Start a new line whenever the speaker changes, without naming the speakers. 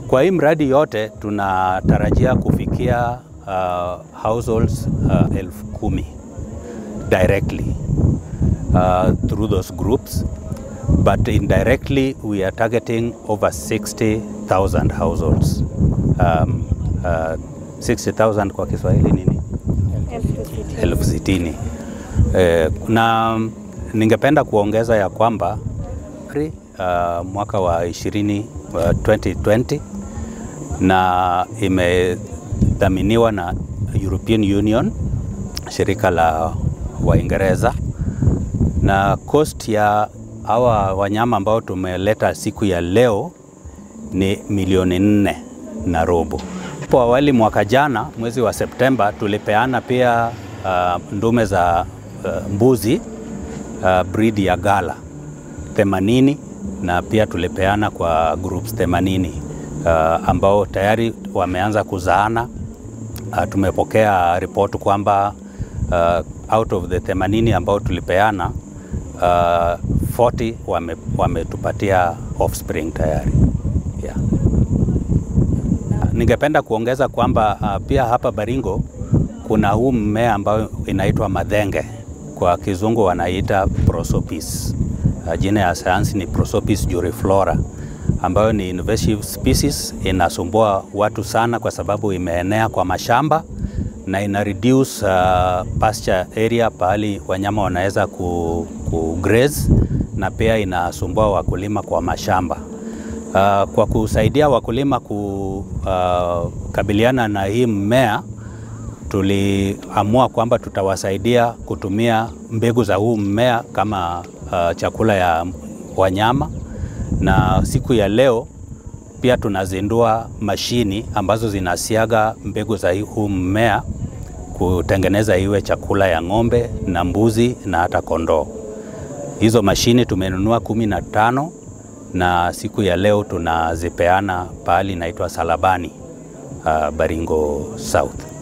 Kwa hii mradi yote tunatarajia kufikia uh, households uh, elfu kumi directly uh, through those groups but indirectly we are targeting over 60,000 households. Um, uh, 60,000 kwa Kiswahili nini? elfu sitini. Eh, na ningependa kuongeza ya kwamba uh, mwaka wa 20, uh, 2020 na imedhaminiwa na European Union, shirika la Waingereza, na cost ya hawa wanyama ambao tumeleta siku ya leo ni milioni nne na robo. Hapo awali mwaka jana mwezi wa Septemba tulipeana pia uh, ndume za uh, mbuzi uh, breed ya Gala 80 na pia tulipeana kwa groups 80 uh, ambao tayari wameanza kuzaana. Uh, tumepokea ripoti kwamba uh, out of the 80 ambao tulipeana uh, 40 wame, wametupatia offspring tayari yeah. Ningependa kuongeza kwamba uh, pia hapa Baringo kuna huu mmea ambao inaitwa madhenge, kwa kizungu wanaita prosopis. Uh, jina ya sayansi ni Prosopis juriflora ambayo ni invasive species, inasumbua watu sana kwa sababu imeenea kwa mashamba na ina reduce uh, pasture area pahali wanyama wanaweza ku, ku graze na pia inasumbua wakulima kwa mashamba. Uh, kwa kusaidia wakulima kukabiliana uh, na hii mmea tuliamua kwamba tutawasaidia kutumia mbegu za huu mmea kama uh, chakula ya wanyama, na siku ya leo pia tunazindua mashini ambazo zinasiaga mbegu za huu mmea kutengeneza iwe chakula ya ng'ombe na mbuzi na hata kondoo. Hizo mashini tumenunua kumi na tano na siku ya leo tunazipeana pahali inaitwa Salabani, uh, Baringo South.